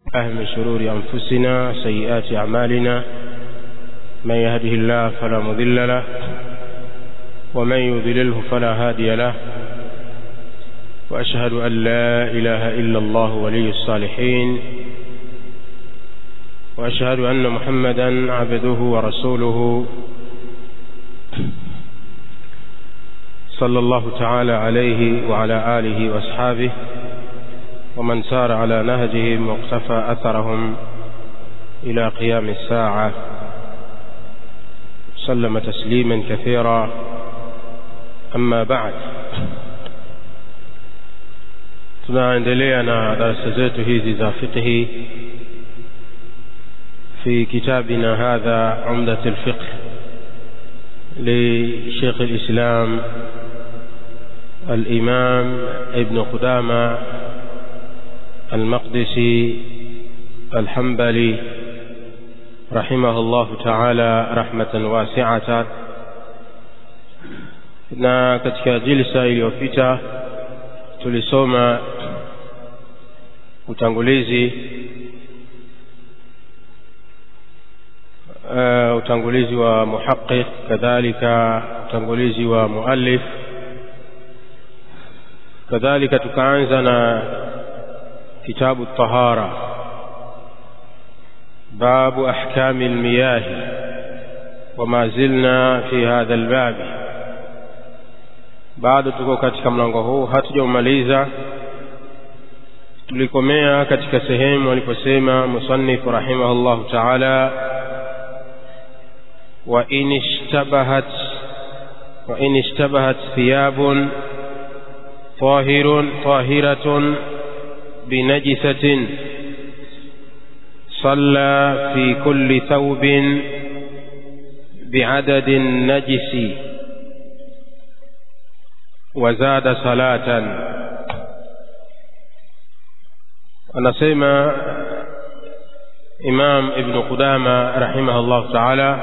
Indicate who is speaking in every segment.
Speaker 1: الله من شرور أنفسنا سيئات أعمالنا من يهده الله فلا مضل له ومن يضلله فلا هادي له وأشهد أن لا إله إلا الله ولي الصالحين وأشهد أن محمدا عبده ورسوله صلى الله تعالى عليه وعلى آله وأصحابه ومن سار على نهجهم واقتفى أثرهم إلى قيام الساعة سلم تسليما كثيرا أما بعد tunaendelea na darasa zetu hizi za fiqhi في كتابنا هذا عمدة الفقه لشيخ الإسلام الإمام ابن قدامة المقدسي الحنبلي رحمه الله تعالى رحمة واسعة na katika jilsa iliyopita tulisoma utangulizi uh, utangulizi wa muhaqiq kadhalika utangulizi wa muallif kadhalika tukaanza na kitabu tahara باب أحكام المياه وما زلنا في هذا الباب bado tuko katika mlango huu hatujaumaliza tulikomea katika sehemu aliposema musannif rahimahullahu taala وإن اشتبهت وإن اشتبهت ثياب طاهر طاهرة بنجسة صلى في كل ثوب بعدد النجس وزاد صلاة anasema Imam Ibn Qudama rahimahullah ta'ala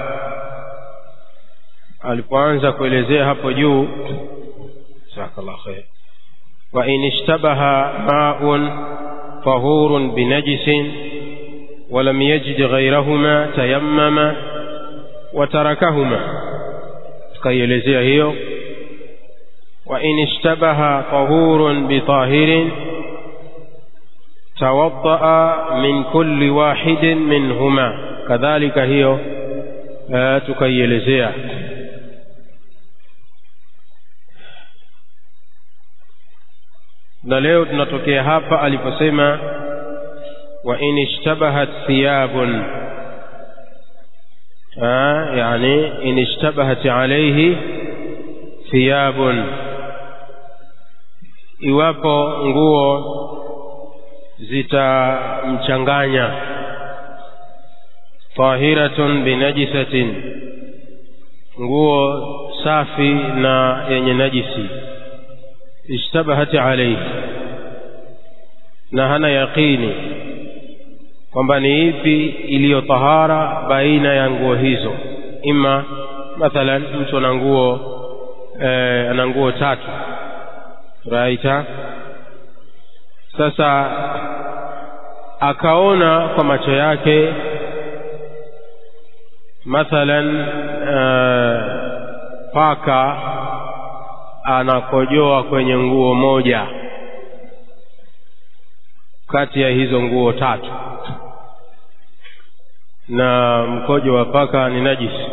Speaker 1: alipoanza kuelezea hapo juu jazakallahu khair wa in ishtabaha ma'un tahurun binajisin wa lam yajid ghayrahuma tayammama wa tarakahuma tukaielezea hiyo wa in ishtabaha tahurun bitahirin tawaddaa min kulli wahidin minhuma kadhalika hiyo tukaielezea na leo tunatokea hapa aliposema wa in ishtabahat thiyabun yani in ishtabahat alayhi thiyabun iwapo nguo zitamchanganya tahiratun binajisatin nguo safi na yenye najisi ishtabahati alayhi na hana yaqini kwamba ni ipi iliyo tahara baina ya nguo hizo ima mathalan mtu ana nguo eh, ana nguo tatu raita sasa akaona kwa macho yake mathalan uh, paka anakojoa kwenye nguo moja kati ya hizo nguo tatu na mkojo wa paka ni najisi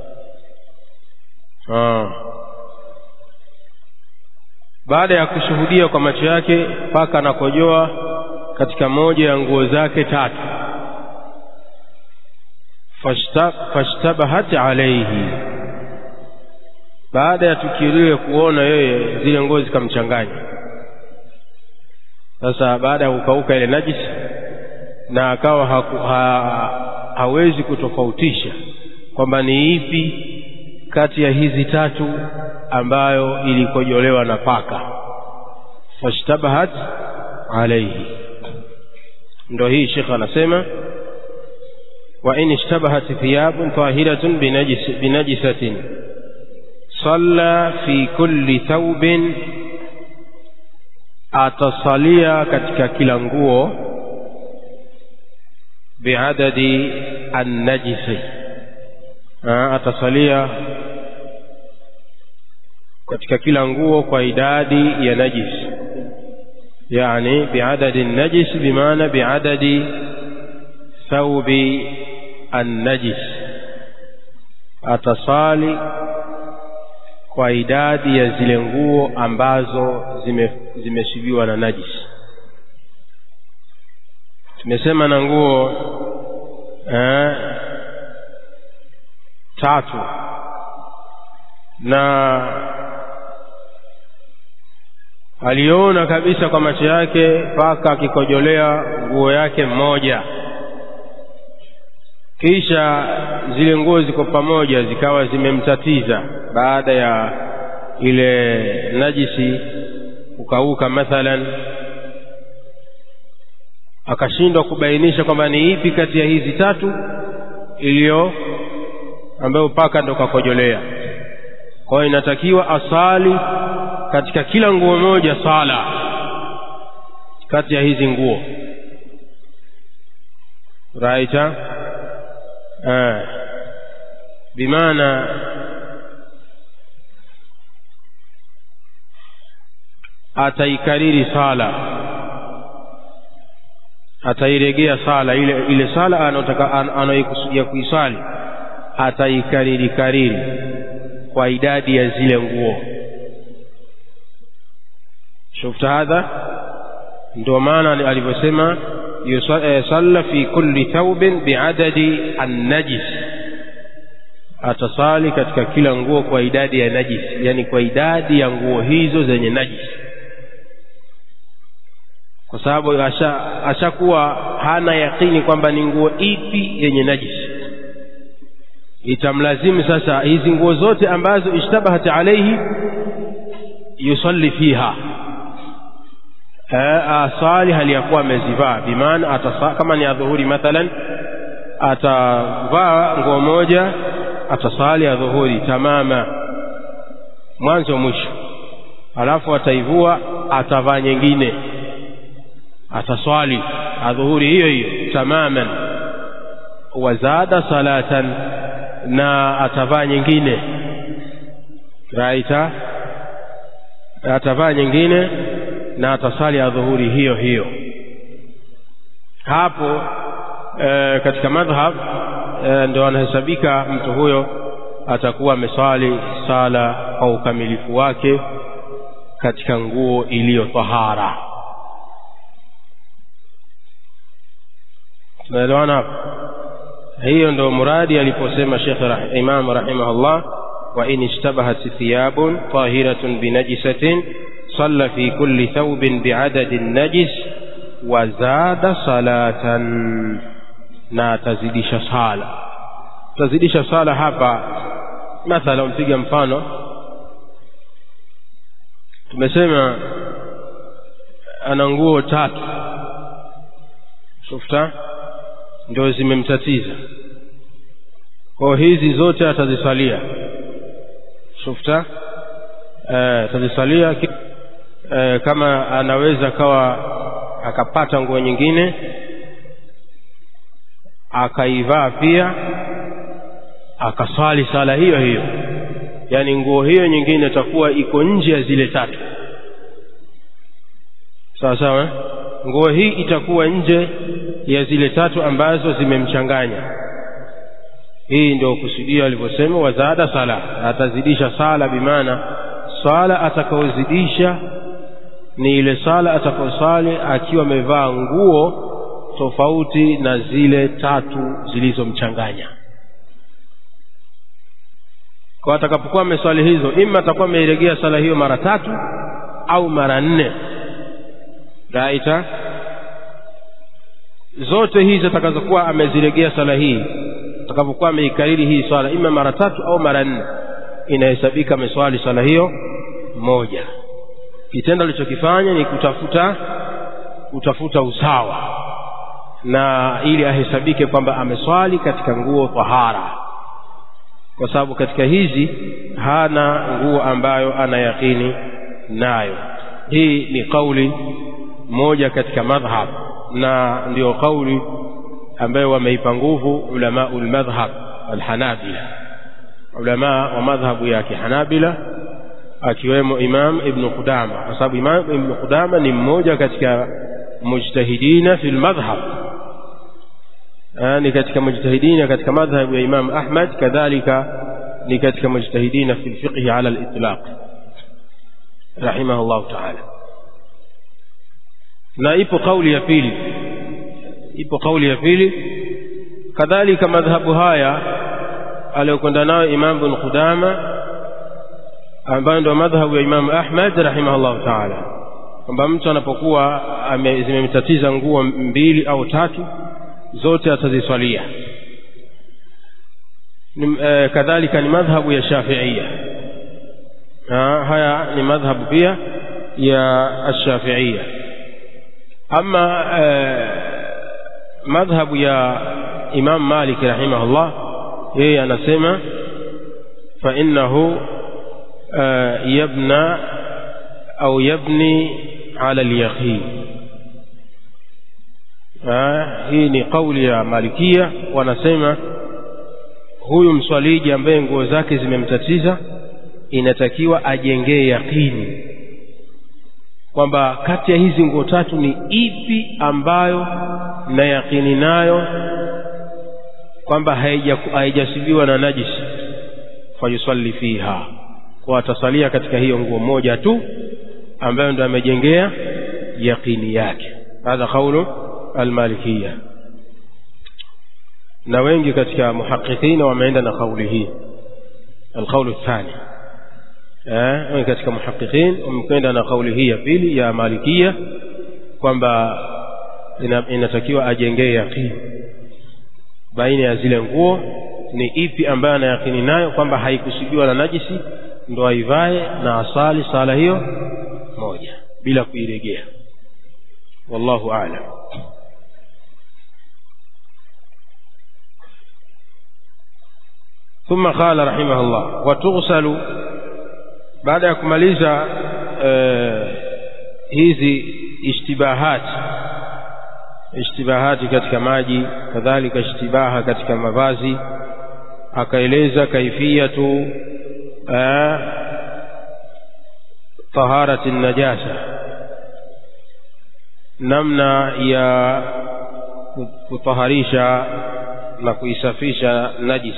Speaker 1: ah. baada ya kushuhudia kwa macho yake paka anakojoa katika moja ya nguo zake tatu fashtabahat alayhi baada ya tukio lile kuona yeye zile nguo zikamchanganya sasa baada ya kukauka ile najisi na akawa haku, ha, hawezi kutofautisha kwamba ni ipi kati ya hizi tatu ambayo ilikojolewa na paka fashtabahat alayhi ndo hii shekhe anasema wa in ishtabahat thiyabun tahiratun binajis, binajisatin salla fi kulli thawbin atasalia katika kila nguo biadadi annajisi atasalia katika kila nguo kwa idadi ya najis yani biadadi najis bimaana biadadi thaubi annajis atasali kwa idadi ya zile nguo ambazo zimeshibiwa zime na najis tumesema na nguo eh, tatu na aliona kabisa kwa macho yake mpaka akikojolea nguo yake mmoja kisha zile nguo ziko pamoja zikawa zimemtatiza baada ya ile najisi kukauka mathalan akashindwa kubainisha kwamba ni ipi kati ya hizi tatu iliyo ambayo paka ndo kakojolea kwa hiyo inatakiwa asali katika kila nguo moja sala kati ya hizi nguo raita eh, bimaana ataikariri sala atairegea sala ile ile sala anayotaka anayoikusudia kuisali ataikariri kariri kwa idadi ya zile nguo shufta hadha ndio maana alivyosema yusalla fi kulli thawbin biadadi annajis atasali katika kila nguo kwa idadi ya najis yani kwa idadi ya nguo hizo zenye najis kwa sababu ashakuwa asha hana yakini kwamba ni nguo ipi yenye najisi itamlazimu sasa hizi nguo zote ambazo ishtabahat alaihi yusalli fiha asali hali ya kuwa amezivaa bimaana kama ni adhuhuri mathalan atavaa nguo moja atasali adhuhuri tamama mwanzo mwisho alafu ataivua atavaa nyingine ataswali adhuhuri hiyo hiyo tamaman wazada salatan na atavaa nyingine raita atavaa nyingine na atasali adhuhuri hiyo hiyo hapo e, katika madhhab e, ndo anahesabika mtu huyo atakuwa ameswali sala kwa ukamilifu wake katika nguo iliyo tahara tunaelewana hapo hiyo ndo muradi aliposema Sheikh Imam rahimahullah wa in ishtabahat thiyabun tahiratun binajisatin salla fi kulli thawbin biadadin najis wa zada salatan na atazidisha sala tazidisha sala hapa mathala mpiga mfano tumesema ana nguo tatu shufta ndio zimemtatiza kwa hizi zote atazisalia shufta eh, atazisalia eh, kama anaweza kawa akapata nguo nyingine akaivaa pia akaswali sala hiyo hiyo yaani nguo hiyo nyingine itakuwa iko nje ya zile tatu sawa sawa nguo hii itakuwa nje ya zile tatu ambazo zimemchanganya hii ndio kusudia alivyosema wazada sala atazidisha sala bimaana sala atakaozidisha ni ile sala atakayosali akiwa amevaa nguo tofauti na zile tatu zilizomchanganya kwa atakapokuwa ameswali hizo ima atakuwa ameiregea sala hiyo mara tatu au mara nne raita zote hizi atakazokuwa ameziregea sala hii atakapokuwa ameikariri hii swala ima mara tatu au mara nne inahesabika ameswali swala hiyo moja kitendo alichokifanya ni kutafuta kutafuta usawa na ili ahesabike kwamba ameswali katika nguo tahara kwa sababu katika hizi hana nguo ambayo ana yaqini nayo hii ni kauli moja katika madhhab na ndiyo kauli ambayo wameipa nguvu ulamau lmadhhab alhanabila ulama wa madhhabu ya kihanabila akiwemo imam ibnu qudama kwa sababu imam ibnu qudama ni mmoja katika mujtahidina fi lmadhhab ni katika mujtahidina katika madhhabu ya imam ahmad kadhalika ni katika mujtahidina fi lfiqhi ala litlaq rahimahullahu taala na ipo kauli ya pili ipo kauli ya pili kadhalika madhhabu haya aliyokwenda nayo imam bin qudama ambayo ndio madhhabu ya imam ahmad rahimahullahu taala kwamba mtu anapokuwa zimemtatiza nguo mbili au tatu zote ataziswalia e, kadhalika ni madhhabu ya shafiia haya ni madhhabu pia ya ashafiia ama e, madhhabu ya imam malik rahimahullah yeye anasema fa innahu yabna au yabni ala alyaqin hii ni kauli ya malikia wanasema huyu mswaliji ambaye nguo zake zimemtatiza inatakiwa ajengee yaqini kwamba kati ya hizi nguo tatu ni ipi ambayo na yaqini nayo kwamba haijasibiwa na najisi fayusalli fiha kwa atasalia katika hiyo nguo moja tu ambayo ndo amejengea yaqini yake hadha qaulu almalikiya na wengi katika muhaqiqina wameenda na kauli hii alqaulu thani eh katika muhaqiqin wamekwenda na kauli hii ya pili ya malikia kwamba inatakiwa ajengee yaqini baina ya zile nguo ni ipi ambayo anayakini nayo kwamba haikusudiwa na najisi ndo aivae na asali sala hiyo moja bila kuiregea wallahu a'lam ثم قال رحمه الله وتغسل بعد ya kumaliza hizi ishtibahati ishtibahati katika maji kadhalika ishtibaha katika mavazi akaeleza kaifiyatu taharati najasa namna ya kutaharisha na kuisafisha najis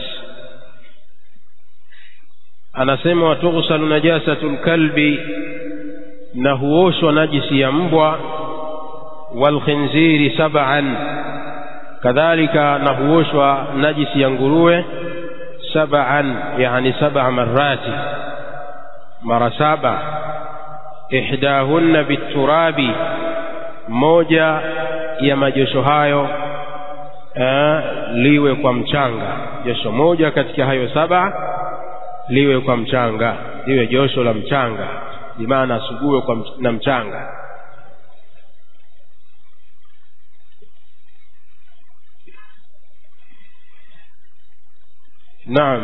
Speaker 1: anasema watughsalu najasatu lkalbi na huoshwa najisi ya mbwa walkhinziri sab'an kadhalika na huoshwa najisi ya nguruwe sab'an yani sab'a marati mara saba ihdahunna biturabi moja ya majosho hayo eh, liwe kwa mchanga josho moja katika hayo saba liwe kwa mchanga liwe josho la mchanga bimaana asugue kwa mch na mchanga naam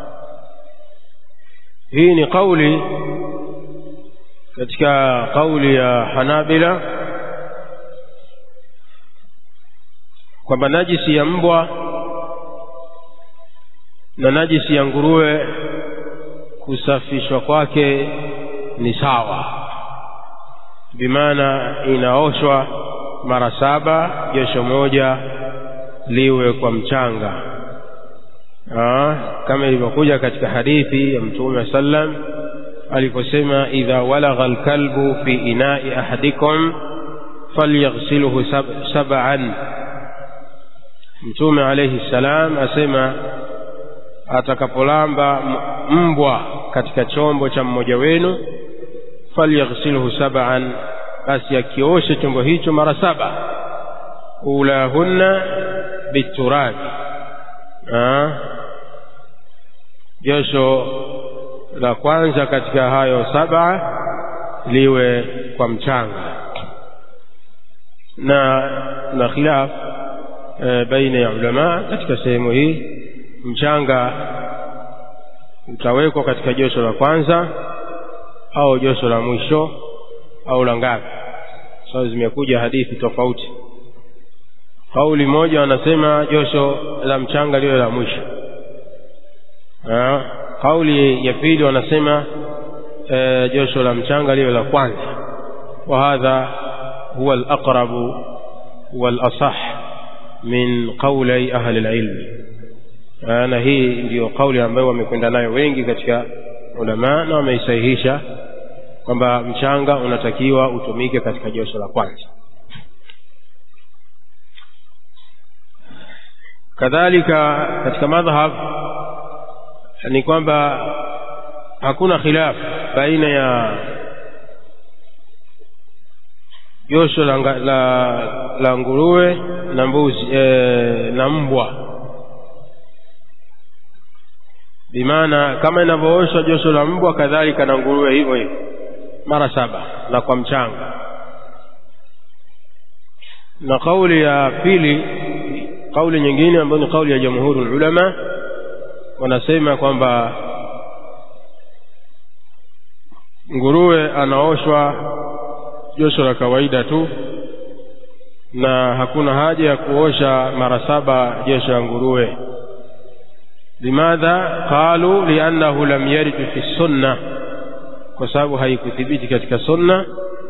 Speaker 1: hii ni kauli katika kauli ya hanabila kwamba najisi ya mbwa na najisi ya nguruwe kusafishwa kwake ni sawa bimaana inaoshwa mara saba josho moja liwe kwa mchanga Aa, kama ilivyokuja katika hadithi ya mtume sallam aliposema idha walagha alkalbu fi inai ahadikum falyaghsilhu sab sab'an mtume alayhi salam asema atakapolamba mbwa katika chombo cha mmoja wenu falyaghsilhu sab'an basi akioshe chombo hicho mara saba ulahunna biturabi josho la kwanza katika hayo saba liwe kwa mchanga na na khilaf e, baina ya ulama katika sehemu hii mchanga utawekwa katika josho la kwanza au josho la mwisho au la ngapi so zimekuja hadithi tofauti kauli moja wanasema josho la mchanga liwe la mwisho kauli ya pili wanasema e, josho la mchanga liwe la kwanza wa hadha huwa alaqrabu walasah min qaulai ahli lilmi na hii ndiyo kauli ambayo wamekwenda nayo wengi katika ulama na wameisahihisha kwamba mchanga unatakiwa utumike katika josho la kwanza kadhalika katika madhhab ni kwamba hakuna khilaf baina ya josho la, la, la nguruwe na mbuzi e, na mbwa bimaana kama inavyooshwa josho la mbwa kadhalika na nguruwe hivyo hivyo mara saba na kwa mchanga na kauli ya pili kauli nyingine ambayo ni kauli ya jamhuri ulama wanasema kwamba nguruwe anaoshwa josho la kawaida tu na hakuna haja ya kuosha mara saba josho la nguruwe limadha qalu liannahu lam yarid fi sunna kwa sababu haikuthibiti katika sunna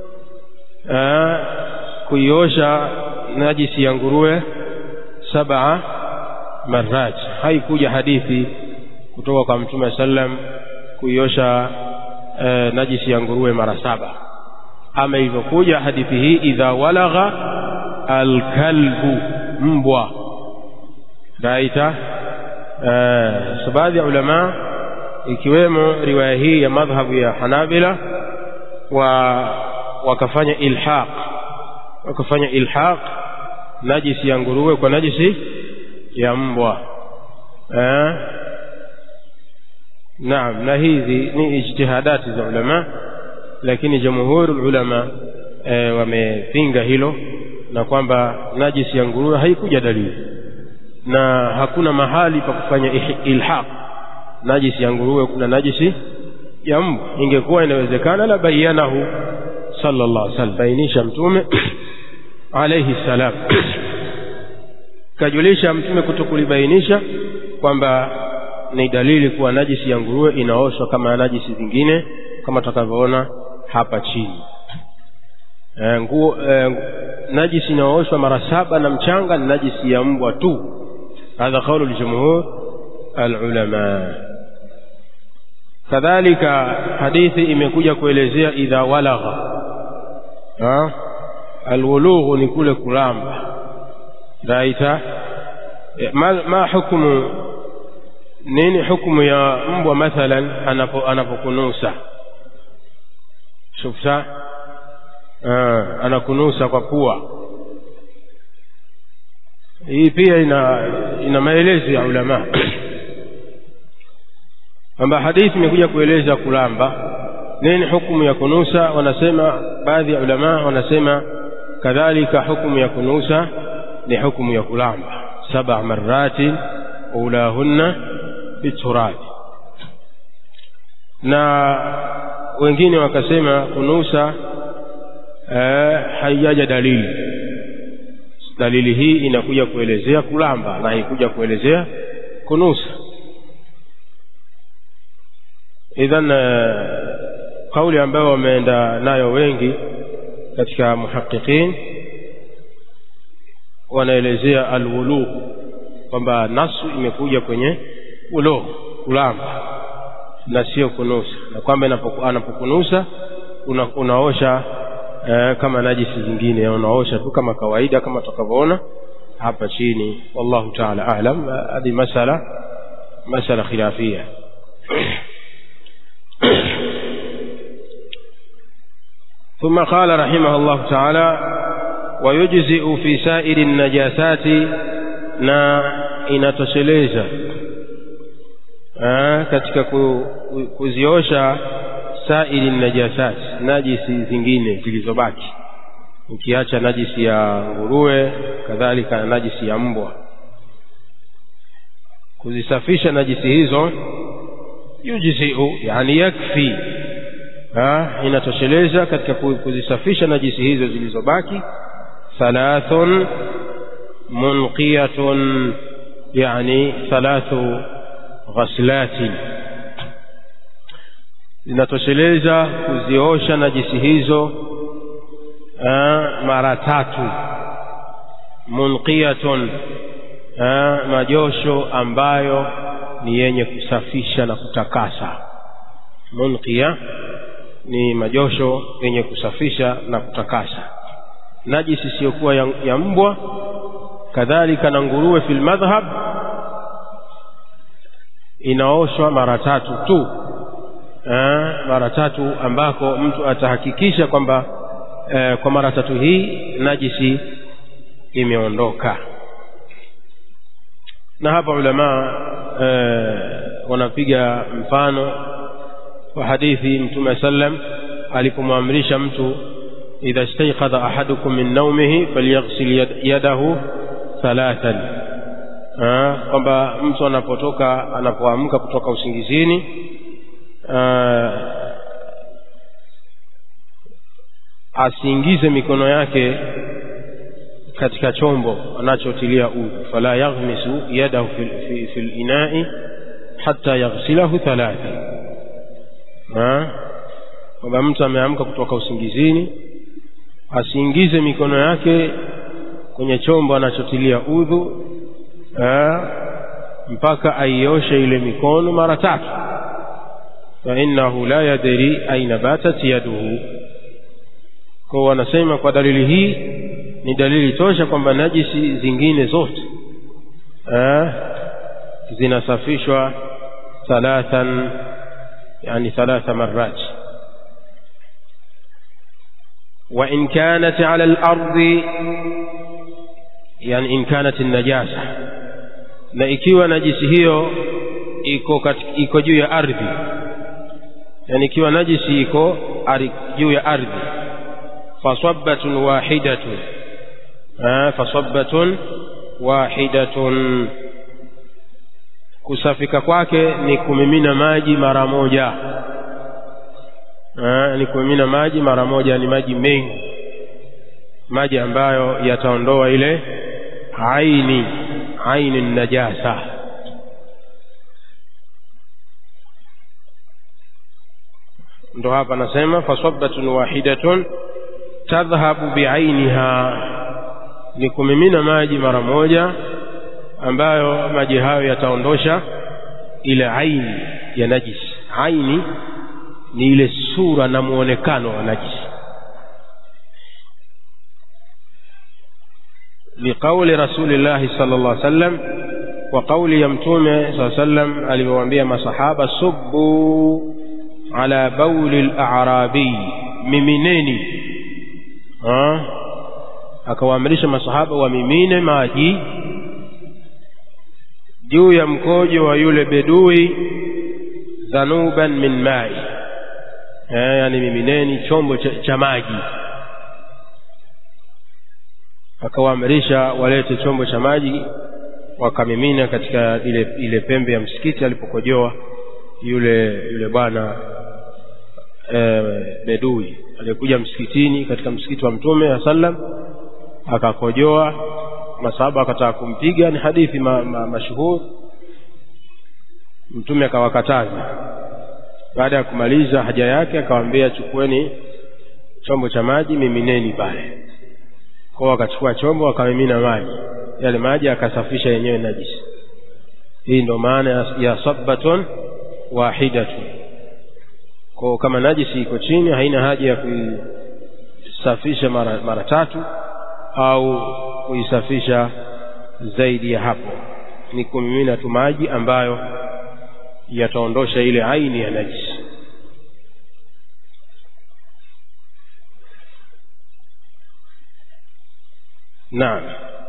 Speaker 1: kuiosha najisi ya nguruwe saba marat haikuja hadithi kutoka kwa mtume sallam kuiosha e, najisi ya nguruwe mara saba ama ilivyokuja hadithi hii idha walagha alkalbu mbwa raita e, so baadhi ya ulama ikiwemo riwaya hii ya madhhabu ya hanabila wa wakafanya ilhaq wakafanya ilhaq najisi ya nguruwe kwa najisi ya mbwa eh? naam na hizi ni ijtihadati za ulama lakini jamhuri ulama e, wamepinga hilo na kwamba najisi ya nguruwe haikuja dalili na hakuna mahali pa kufanya ilhaq najisi ya nguruwe kuna najisi ya mbwa ingekuwa inawezekana la bayanahu sallallahu alaihi wasallam bainisha mtume alayhi salam kajulisha mtume kutokulibainisha kwamba ni dalili kuwa najisi ya nguruwe inaoshwa kama najisi zingine kama tutakavyoona hapa chini e, nguo e, najisi inaooshwa mara saba na mchanga ni najisi ya mbwa tu hadha qaulu ljumhur alulama kadhalika hadithi imekuja kuelezea idha walagha alwulughu ni kule kulamba raita ma, ma hukumu nini hukumu ya mbwa mathalan anapo anapokunusa shufta anakunusa kwa pua hii pia ina ina maelezo ya ulama kwamba hadithi imekuja kueleza kulamba nini hukumu ya kunusa wanasema baadhi ya ulama wanasema kadhalika hukumu ya kunusa ni hukumu ya kulamba saba marati ulahunna biturabi na wengine wakasema kunusa eh, haijaja dalili dalili hii inakuja kuelezea kulamba na haikuja kuelezea kunusa idhan kauli ambayo wameenda nayo wengi katika muhaqiqin wanaelezea alwulugh kwamba nasu imekuja kwenye ulugh kulamba na sio kunusa na kwamba anapokunusa una, unaosha eh, kama najisi zingine unaosha tu kama kawaida kama tutakavyoona hapa chini wallahu taala alam hadi masala masala khilafia ثم قال رحمه الله تعالى ويجزئ في سائر النجاسات na inatosheleza katika kuziosha sairi najasat najisi zingine zilizobaki ukiacha najisi ya nguruwe kadhalika na najisi ya mbwa kuzisafisha najisi hizo yujziu yani yakfi ha, inatosheleza katika kuzisafisha najisi hizo zilizobaki thalathun munqiyatun yani thalathu ghaslatin zinatosheleza kuziosha najisi hizo mara tatu munqiyatun majosho ambayo ni yenye kusafisha na kutakasa munqiya ni majosho yenye kusafisha na kutakasa najisi isiyokuwa ya, ya mbwa kadhalika na nguruwe fil madhhab inaoshwa mara tatu tu eh, mara tatu ambako mtu atahakikisha kwamba eh, kwa mara tatu hii najisi imeondoka na hapa ulamaa eh, wanapiga mfano wa hadithi mtume sallam alipomwamrisha mtu idha istayqadha ahadukum min naumihi falyaghsil yadahu thalathan kwamba mtu anapotoka anapoamka kutoka usingizini aa, asiingize mikono yake katika chombo anachotilia udhu fala yaghmisu yadahu fi, fi, fi linai hata yaghsilahu thalatha kwamba mtu ameamka kutoka usingizini asiingize mikono yake kwenye chombo anachotilia udhu mpaka aioshe ile mikono mara tatu fainnahu la yadri aina batat yaduhu kwa wanasema kwa dalili hii ni dalili tosha kwamba najisi zingine zote eh, zinasafishwa thalathan yani thalatha marat وإن كانت على الأرض يعني إن كانت النجاسة na ikiwa najisi hiyo iko iko juu ya ardhi yani ikiwa najisi iko juu ya ardhi fasabbatun wahidatun fasabbatun wahidatun kusafika kwake ni kumimina maji mara moja ni kumimina maji mara moja ni maji mengi maji ambayo yataondoa ile aini aini najasa ndo hapa nasema fasabbatun wahidatun tadhhabu biainiha ni kumimina maji mara moja ambayo maji hayo yataondosha ile aini ya najisi aini ni ile sura na muonekano wa najisi liqauli rasulillahi sala llah sallam kwa kauli ya mtume saa sallam alivyowaambia masahaba subbu ala bauli larabii mimineni akawaamrisha masahaba wamimine maji juu ya mkojo wa yule bedui dhanuban min mai eh, yani mimineni chombo cha, cha maji akawaamrisha walete chombo cha maji wakamimina katika ile, ile pembe ya msikiti alipokojoa yule yule bwana e, bedui aliyekuja msikitini katika msikiti wa mtume wa sallam akakojoa masahaba akataka kumpiga ni hadithi ma, ma, mashuhuri mtume akawakataza baada ya kumaliza haja yake akawaambia chukueni chombo cha maji mimineni pale kwao wakachukua chombo wakamimina maji yale maji akasafisha yenyewe najisi hii ndo maana ya, ya sabbatun wahidatun kwao kama najisi iko chini haina haja ya kuisafisha mara, mara tatu au kuisafisha zaidi ya hapo ni kumimina tu maji ambayo yataondosha ile aini ya najisi نعم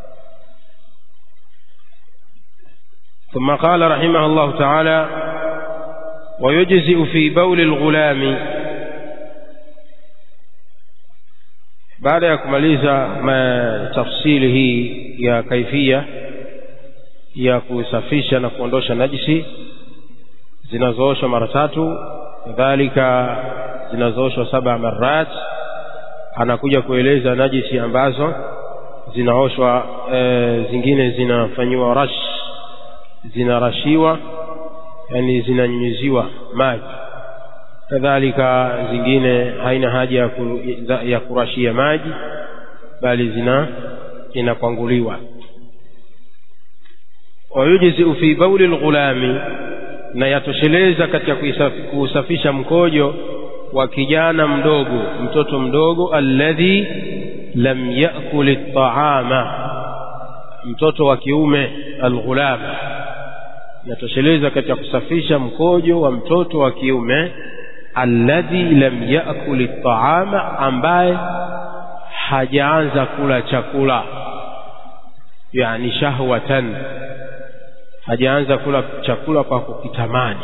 Speaker 1: ثم قال رحمه الله تعالى ويجزئ في بول الغلام baada ya kumaliza tafsili hii ya kaifia ya kusafisha na kuondosha najisi zinazooshwa mara tatu kadhalika zinazooshwa saba marat anakuja kueleza najisi ambazo zinaoshwa e, zingine zinafanyiwa rash zinarashiwa yani zinanyunyiziwa maji kadhalika zingine haina haja ya, ku, ya kurashia maji bali zina inakwanguliwa wayujziu fi bauli lghulami na yatosheleza katika kuusafisha mkojo wa kijana mdogo mtoto mdogo alladhi lam yakul ltaama mtoto wa kiume alghulam yatosheleza katika kusafisha mkojo wa mtoto wa kiume alladhi lam yakul ltaama ambaye hajaanza kula chakula yani shahwatan hajaanza kula chakula kwa kukitamani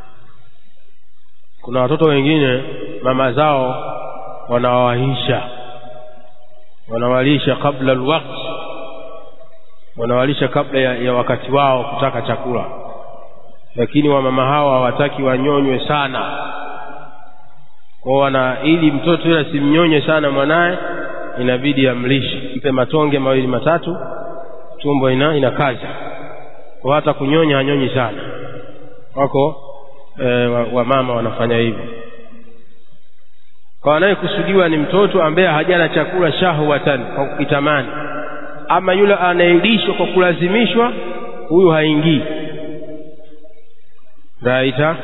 Speaker 1: kuna watoto wengine mama zao wanawahisha wanawalisha kabla alwaqt wanawalisha kabla ya, ya wakati wao kutaka chakula lakini wamama hawa hawataki wanyonywe sana kwa wana ili mtoto yule asimnyonye sana mwanaye inabidi amlishe mpe matonge mawili matatu tumbo ina inakaza kwa hata kunyonya hanyonyi sana wako e, wamama wa wanafanya hivyo kwa anayekusudiwa ni mtoto ambaye hajala chakula shahwatan kwa kukitamani ama yule anayelishwa kwa kulazimishwa huyu haingii raita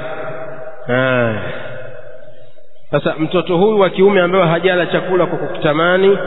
Speaker 1: sasa mtoto huyu wa kiume ambaye hajala chakula kwa kukitamani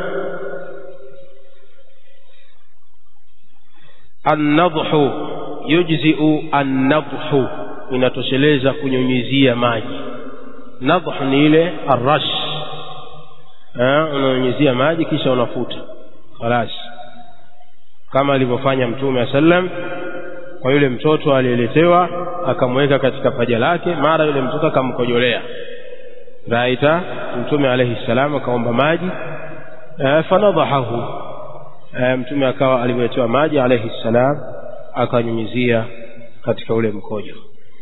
Speaker 1: annadhu yujziu annadhu inatosheleza kunyunyizia maji nadhu ni ile arash unanyunyizia maji kisha unafuta khalas kama alivyofanya mtume wa sallam kwa yule mtoto aliyeletewa akamweka katika paja lake mara yule mtoto akamkojolea raita mtume alayhi salam akaomba maji fanadhahahu mtume akawa alivyoletewa maji alayhi salam akanyunyizia katika ule mkojo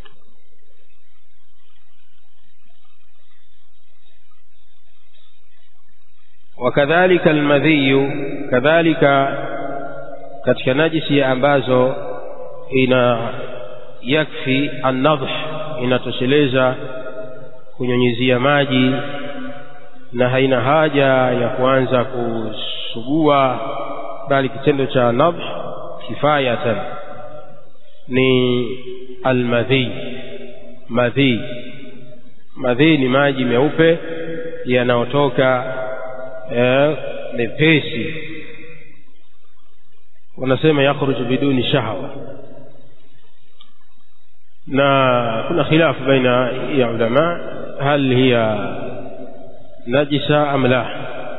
Speaker 1: wakadhalika almadhiyu kadhalika katika najisi ambazo ina yakfi annadh inatosheleza kunyunyizia maji na haina haja ya kuanza kusugua bali kitendo cha nadh kifayatan ni almadhi madhi madhi ni maji meupe yanayotoka eh, mepesi wanasema yakhruju biduni shahwa na kuna khilafu baina ya ulama hal hiya najisa am la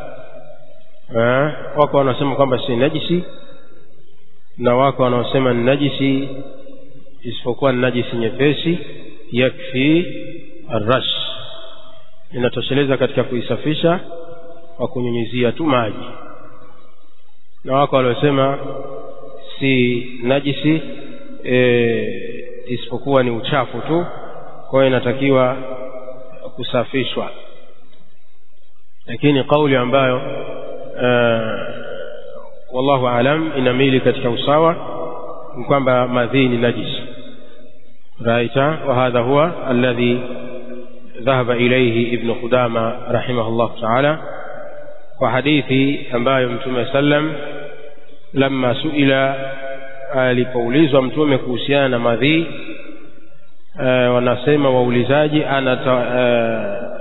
Speaker 1: wako wanasema kwamba si najisi na wako wanaosema ni najisi isipokuwa ni najisi nyepesi yakfi arrash inatosheleza katika kuisafisha kwa kunyunyizia tu maji na wako waliosema si najisi e, isipokuwa ni uchafu tu kwa hiyo inatakiwa kusafishwa lakini kauli ambayo uh, wallahu alam inamili katika usawa ni kwamba madhii ni najisi raita wa hadha huwa alladhi dhahaba ilayhi ibn qudama rahimahullah ta'ala kwa hadithi ambayo mtume sallam lamma suila alipoulizwa mtume kuhusiana na madhii uh, wanasema waulizaji anata uh,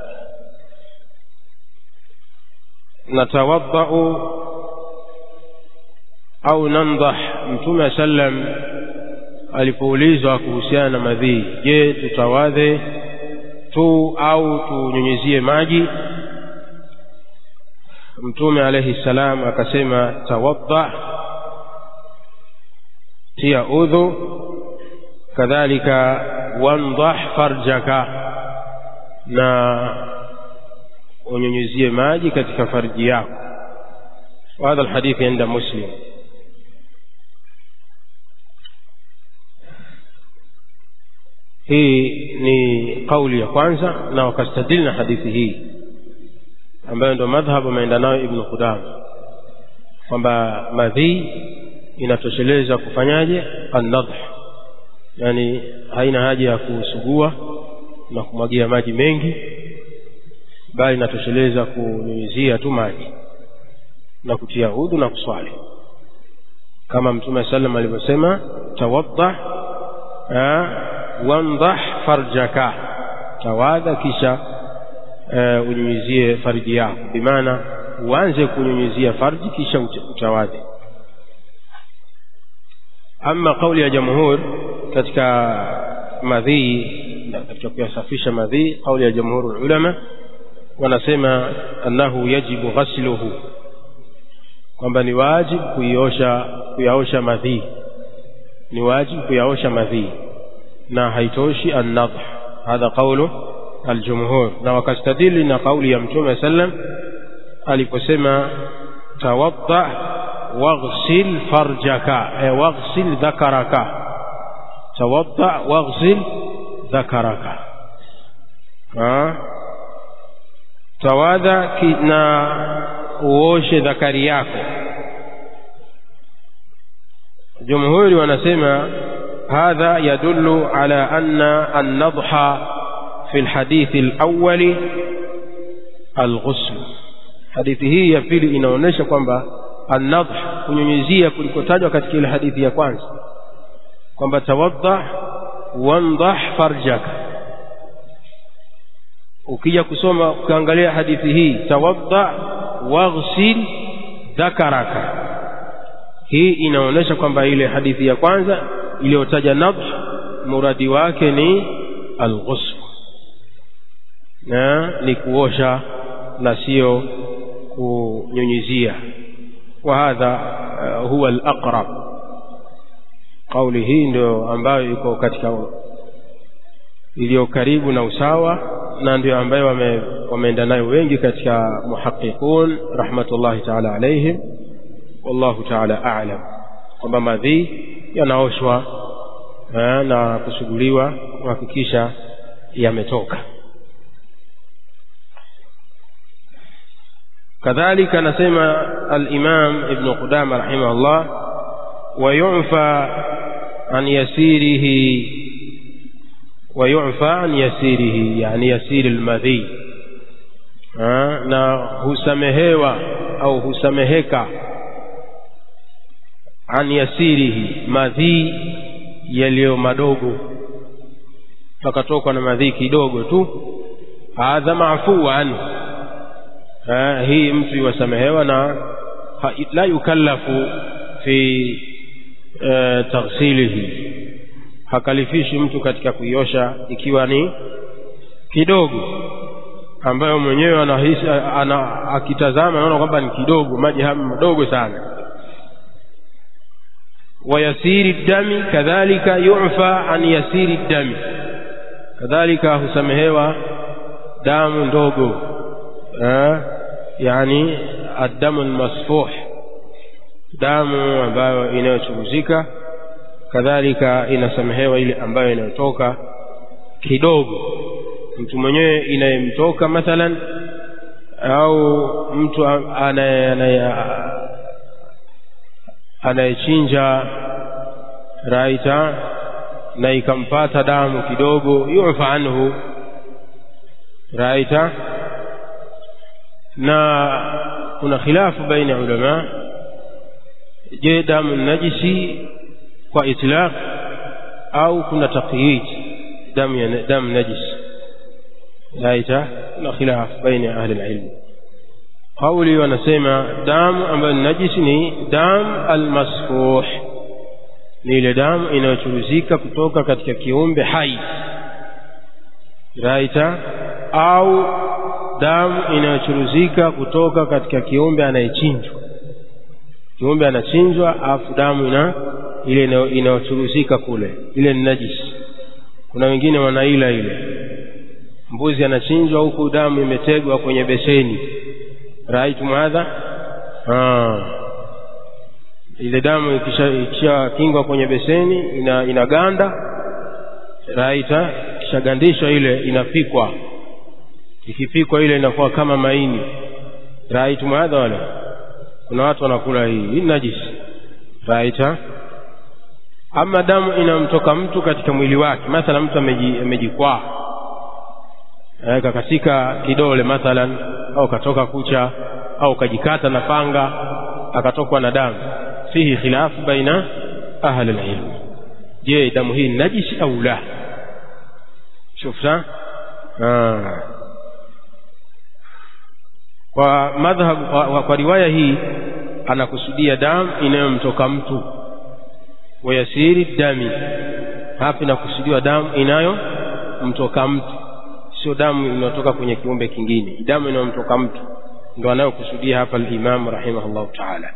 Speaker 1: natawaddau au nandah mtume sallam alipoulizwa kuhusiana na madhii je tutawadhe tu au tunyunyizie maji mtume alayhi salam akasema tawadda tia udhu kadhalika wandah farjaka na unyunyizie maji katika farji yako وهذا الحديث عند مسلم hii ni kauli ya kwanza na wakastadili na hadithi hii ambayo ndio madhhab ameenda nayo ibnu qudama kwamba madhii inatosheleza kufanyaje annadh yani haina haja ya kusugua na kumwagia maji mengi bali inatosheleza kunyunyizia tu maji na kutia udhu na kuswali kama mtume sallam alivyosema tawadda wandah farjaka tawadha kisha uh, unyunyizie farji yako bimaana uanze kunyunyizia farji kisha utawadhi ama kauli ya jamhur katika madhii katika kuyasafisha madhii kauli ya jamhur ulama wanasema annahu yajibu ghasluhu kwamba ni wajibu kuiosha kuyaosha madhii ni wajibu kuyaosha madhii na haitoshi annadh hadha qawlu aljumhur na wakastadili na kauli ya mtume sallam aliposema tawadda waghsil farjaka e, waghsil dhakaraka tawadda waghsil dhakaraka tawadha na uoshe dhakari yako jumhuri wanasema hadha yadullu ala anna an-nadha fi al-hadith al-awwal al-ghusl hadithi hii ya pili inaonyesha kwamba an-nadh kunyunyizia kulikotajwa katika ile hadithi ya kwanza kwamba tawadda wandah farjaka ukija kusoma ukiangalia hadithi hii tawadda waghsil dhakaraka hii inaonyesha kwamba ile hadithi ya kwanza iliyotaja nadh muradi wake ni alghusl na ni kuosha na sio kunyunyizia wa hadha uh, huwa alaqrab kauli hii ndio ambayo iko katika iliyo karibu na usawa na ndio ambayo wame, wameenda nayo wengi katika muhaqiqun rahmatullahi taala alaihim wallahu taala a'lam kwamba madhii yanaoshwa na kusuguliwa kuhakikisha yametoka كذلك نسمى الإمام ابن قدامة رحمه الله ويعفى عن يسيره ويعفى عن يسيره يعني يسير المذي na husamehewa au husameheka an yasirihi madhii yaliyo madogo pakatokwa na madhii kidogo tu hadha maafuwa anhu hii mtu iwasamehewa na la yukallafu fi e, taghsilihi hakalifishi mtu katika kuiosha ikiwa ni kidogo ambayo mwenyewe anahisi ana, akitazama anaona kwamba ni kidogo maji haya madogo sana wayasiri dami kadhalika yufa an yasiri dami kadhalika husamehewa damu ndogo eh, yani addamu almasfuh damu ambayo inayochuruzika kadhalika inasamehewa ile ambayo inayotoka kidogo mtu mwenyewe inayemtoka mathalan au mtu anayechinja raita na ikampata damu kidogo yufa anhu raita na kuna khilafu baina ya ulama je damu najisi kwa itlaq au kuna taqyid damu ya damu najisi laita kuna khilaf baina ahli alilm kauli wanasema damu ambayo ni najisi ni damu almasfuh ni ile damu inayochuruzika kutoka katika kiumbe hai raita au damu inayochuruzika kutoka katika kiumbe anayechinjwa kiumbe anachinjwa afu damu ina ile inayochuruzika kule ile ni najisi kuna wengine wanaila ile mbuzi anachinjwa huku damu imetegwa kwenye beseni raitu madha ile damu ikisha kingwa kwenye beseni ina, inaganda raita ikishagandishwa ile inapikwa ikipikwa ile inakuwa kama maini raitu madha wala kuna watu wanakula hii hii najisi right ama damu inamtoka mtu katika mwili wake mathalan mtu amejikwaa aweka katika kidole mathalan au katoka kucha au kajikata na panga akatokwa na damu fihi khilafu baina ahli alilm je damu hii najisi au la shufta kwa madhhab kwa, kwa riwaya hii anakusudia damu inayomtoka mtu wayasiri dami hapa inakusudiwa damu inayomtoka mtu sio damu inayotoka kwenye kiumbe kingine damu inayomtoka mtu ndo anayokusudia hapa al-Imam rahimahullahu ta'ala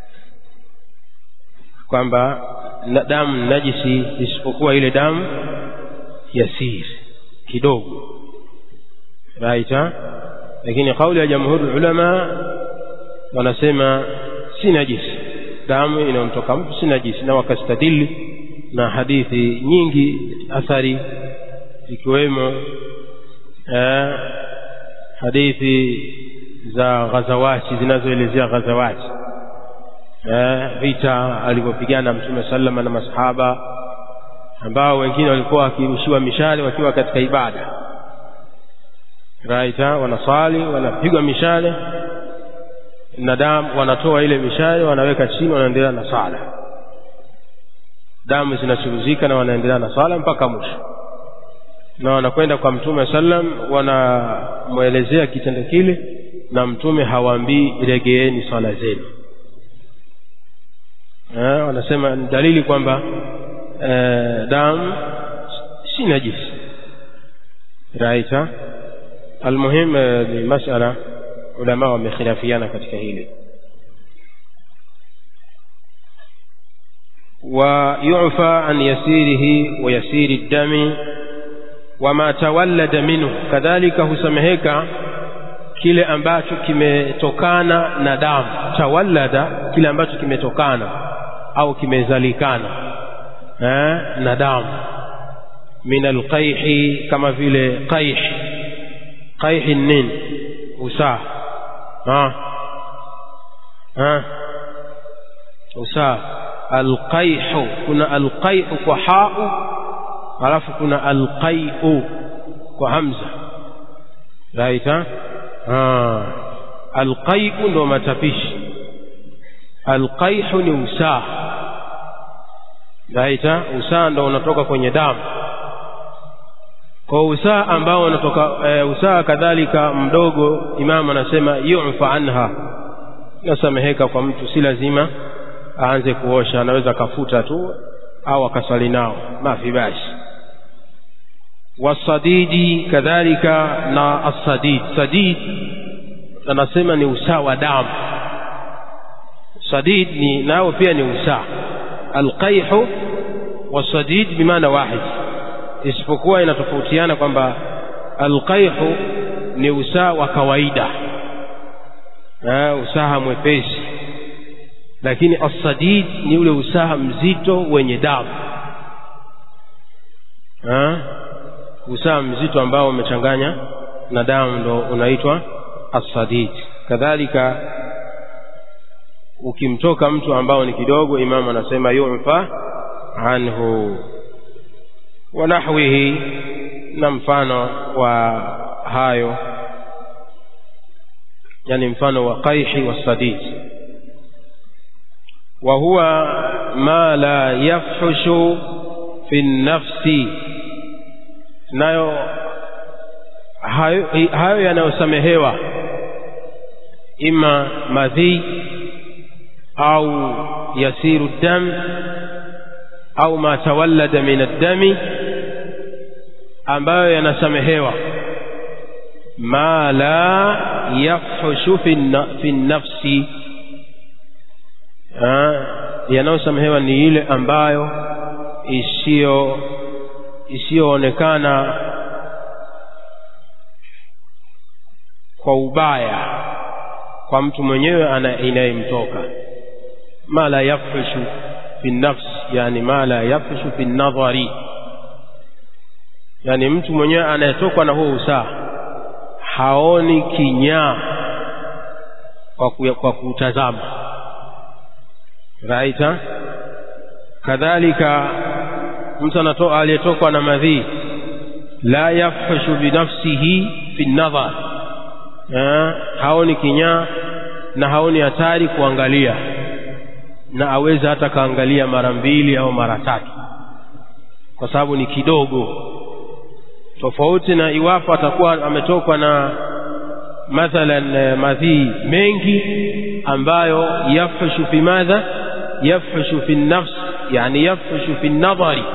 Speaker 1: kwamba na damu najisi isipokuwa ile damu yasir kidogo right lakini kauli ya jamhuri ulama wanasema si najisi damu inayomtoka mtu si najisi na wakastadili na hadithi nyingi athari ikiwemo eh, hadithi za ghazawati zinazoelezea ghazawati eh, vita alivyopigana mtume sallama na masahaba ambao wengine walikuwa wakirushiwa mishale wakiwa katika ibada right wanaswali wanapigwa mishale na damu wanatoa ile mishale wanaweka chini wanaendelea na sala damu zinachuruzika na wanaendelea na sala mpaka mwisho na wanakwenda kwa mtume sallam wanamwelezea kitendo kile na mtume hawaambii regeeni swala zenu eh, wanasema ni dalili kwamba eh, damu si najisi right almuhim eh, ni masala ulama wamekhilafiana katika hili ويعفى عن يسيره ويسير الدم وما تولد منه كذلك husameheka kile ambacho kimetokana na damu tawallada kile ambacho kimetokana au kimezalikana eh, na damu min alqaihi kama vile qaih qaih nin usaa ha ha usaa alqaihu kuna alqaihu kwa hau alafu kuna alqaiu kwa hamza right ha alqaiu ndo matapishi alqaihu ni usaa right usaa ndo unatoka kwenye damu kwa usaa ambao unatoka e, usaa kadhalika mdogo imamu anasema yufa anha nasameheka kwa mtu si lazima aanze kuosha anaweza akafuta tu au akaswali nao mafi basi wasadidi kadhalika na asadid sadid anasema ni usaa wa damu sadid ni nao pia ni usaa alqaihu wasadid bimaana wahid isipokuwa inatofautiana kwamba alqaihu ni usaa wa kawaida usaha mwepesi lakini asadid ni ule usaha mzito wenye damu usaha mzito ambao umechanganya na damu ndo unaitwa asadid kadhalika ukimtoka mtu ambao ni kidogo imamu anasema yufa anhu wa nahwihi na mfano wa hayo yani mfano wa qaihi wasadid وهو ما لا يفحش في النفس nayo hayo, hayo yanayosamehewa ima madhi au yasiru dam au ma tawallada min addami ambayo yanasamehewa ma la yafhushu fi nafsi yanayosamehewa ni ile ambayo isiyo isiyoonekana kwa ubaya kwa mtu mwenyewe inayemtoka ma la yafhishu fi nafs yani ma la yafhishu fi nadhari yani mtu mwenyewe anayetokwa na huo usaa haoni kinyaa kwa, kwa kutazama raita kadhalika mtu aliyetokwa na madhii la yafhushu binafsihi fi nadhar haoni kinyaa na haoni hatari kuangalia na aweza hata kaangalia mara mbili au mara tatu kwa sababu ni kidogo tofauti na iwapo atakuwa ametokwa na mathalan madhii mengi ambayo yafhushu fi madha yafhushu fi nafs yani yafhushu fi nadhari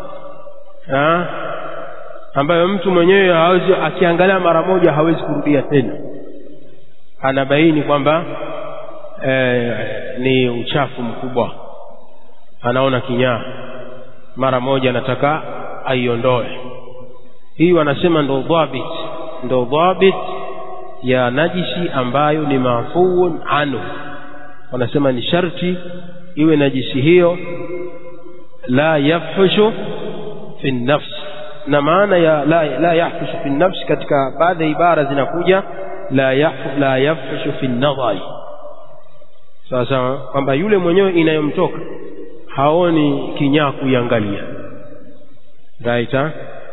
Speaker 1: ambayo mtu mwenyewe hawezi akiangalia mara moja hawezi kurudia tena anabaini kwamba e, ni uchafu mkubwa anaona kinyaa mara moja anataka aiondoe hii wanasema ndo dhabit ndo dhabit ya najisi ambayo ni mafuun anhu wanasema ni sharti iwe najisi hiyo la yafhushu fi nafsi na maana ya la, la yahfushu fi nafsi katika baadhi ya ibara zinakuja la, yahfu, la yafhushu fi nadhari sawa sawa kwamba yule mwenyewe inayomtoka haoni kinyaa kuiangalia right ah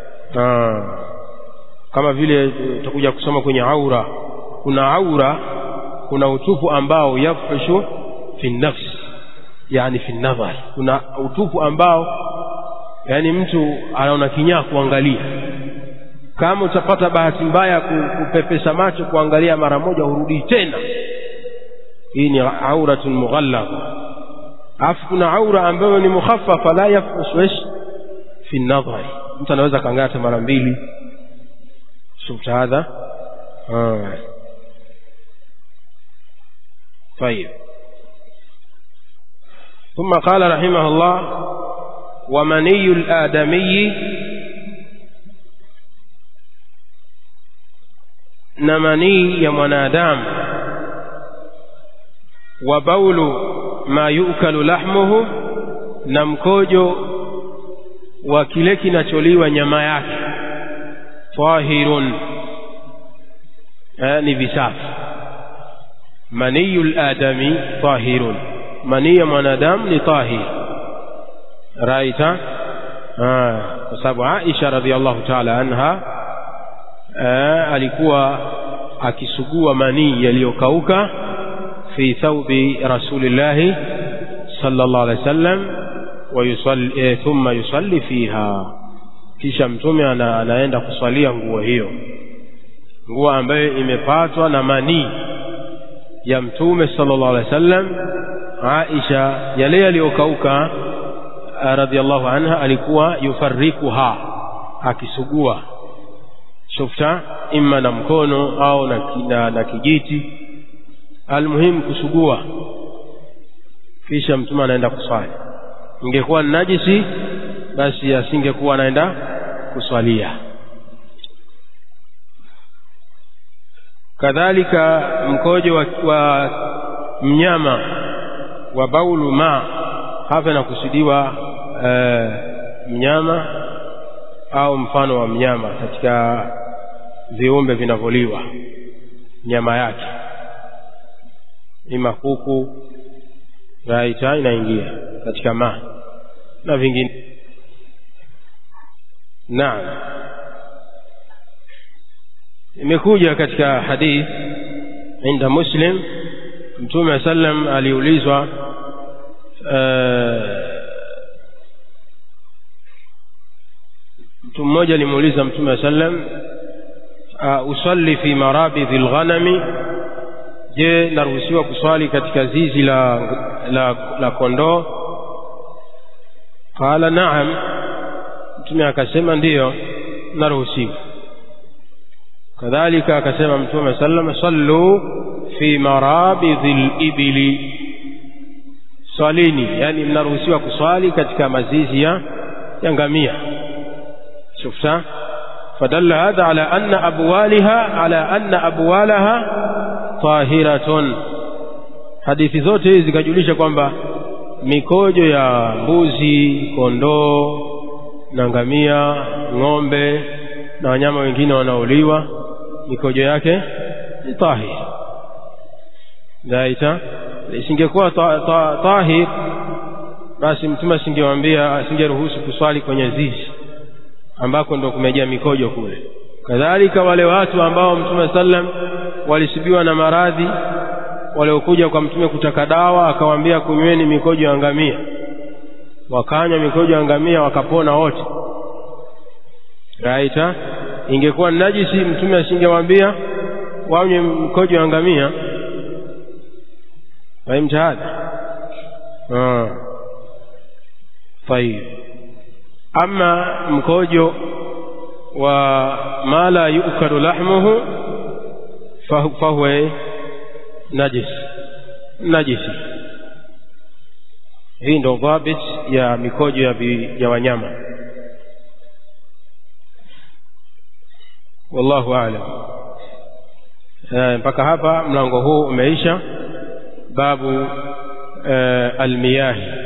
Speaker 1: kama vile tutakuja kusoma kwenye aura kuna aura kuna utupu ambao yafhushu fi nafsi yani fi nadhari kuna utupu ambao yani mtu anaona kinyaa kuangalia kama utapata bahati mbaya kupepesa macho kuangalia mara moja hurudii tena hii ni auratun mughallaba alafu kuna aura ambayo ni mukhaffafa la yafhusu ish fi nadhari mtu anaweza kaangalia mara mbili شفت هذا آه. طيب ثم قال رحمه الله ومني الآدمي نمني يا منادام وبول ما يؤكل لحمه نمكوجو وكile kinacholiwa nyama yake tahirun ni visafi maniyu ladami tahirun manii ya mwanadamu ni tahir raita kwa sababu aisha radiallahu taala anha alikuwa akisugua manii yaliyokauka fi thaubi rasulillahi sallallahu alaihi wasallam thumma yusalli fiha kisha mtume ana, anaenda kuswalia nguo hiyo nguo ambayo imepatwa na manii ya mtume sallallahu alaihi wasallam Aisha yale yaliyokauka radhiallahu anha alikuwa yufarikuha akisugua shufta imma na mkono au na, na, na kijiti almuhimu kusugua kisha mtume anaenda kuswali ingekuwa ni najisi basi asingekuwa anaenda kuswalia kadhalika mkojo wa, wa mnyama wa baulu ma hapa inakusudiwa e, mnyama au mfano wa mnyama katika viumbe vinavyoliwa nyama yake ima kuku raita inaingia katika ma na vingine naam imekuja katika hadith inda muslim mtume sallam aliulizwa mtu mmoja alimuuliza mtume sallam usalli fi marabidhi lghanami je naruhusiwa kuswali katika zizi la, la, la kondoo qala naam mtume akasema ndiyo naruhusiwa kadhalika akasema mtume sallam sallu fi marabidhi libili swalini yani mnaruhusiwa kuswali katika mazizi ya ya ngamia shufta فدل هذا على أن أبوالها على أن أبوالها طاهرة hadithi zote hizi zikajulisha kwamba mikojo ya mbuzi kondoo na ngamia ng'ombe na wanyama wengine wanaoliwa mikojo yake ni tahir dhaita isingekuwa ta, ta, tahir basi mtume asingewaambia asingeruhusu kuswali kwenye zizi ambako ndo kumejaa mikojo kule kadhalika wale watu ambao mtume sallam walisibiwa na maradhi waliokuja kwa mtume kutaka dawa akawaambia kunyweni mikojo ya ngamia wakanywa mikojo ya ngamia wakapona wote raita ingekuwa najisi mtume asingewaambia wanywe mkojo wa ngamia fahimta hadha طيب أما mkojo wa ma la yukalu lahmuhu fahuwa najis najisi hii ndo dhabit ya mikojo ya, bi, ya wanyama wallahu aalam mpaka hapa mlango huu umeisha babu uh, almiyahi